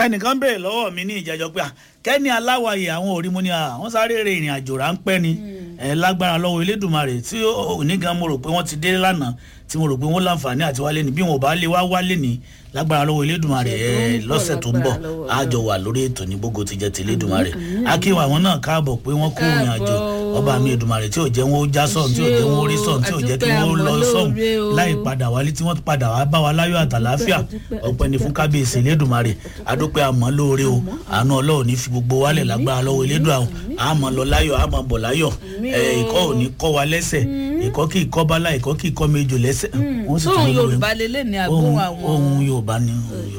ẹnìkan béèrè lọ́wọ́ mi ní ìjẹ́jọ́ pé kẹ́ni aláwàyè àwọn òrí mu ni àwọn sáré rè ìrìn àjò ráńpẹ́ ni ẹ lágbára lọ́wọ́ elédùnmarè tí òní gan mo rò pé wọ́n ti dé lánàá tí mo rò pé wọ́n láǹfààní àti wálé ni bí wọn ò bá lè wá wálé ni lágbára lọ́wọ́ elédùnmarè ẹ lọ́sẹ̀ tó ń bọ̀ àjọ wà lórí ètò ní gbogbo ti jẹ́ ti elédùnmarè akíwà àwọn náà káàbọ̀ pé wọ́n kó ìrìn àjò ọba mi èdùnmarè tí ò jẹ́ wọn ó já sọ̀n tí ò jẹ́ wọn ó rí sọ̀n tí ò jẹ́ kí wọ́n lọ sọ̀n láì padà wálé tí wọ́n padà wá bá wa láyọ̀ àtàláfíà ọpẹ́ ni fún kábíyèsí elédùnmarè adúpẹ́ àmọ́ lóore o àánú ọlọ́run ní fi gbogbo wálẹ̀ lágbára lọ́wọ́ elédùn àwọn àmọ́ lọ láyọ̀ àmọ́ bọ̀ láyọ̀ ìkọ́ ò ní kọ́ wa lẹ́sẹ̀ ìkọ́ kì í kọ́ bálá ìkọ́ kì í kọ́ méjò lẹ́sẹ̀. ohun yorùbá lélẹ̀ ní agbóhùn àwọn ohun yorùbá ni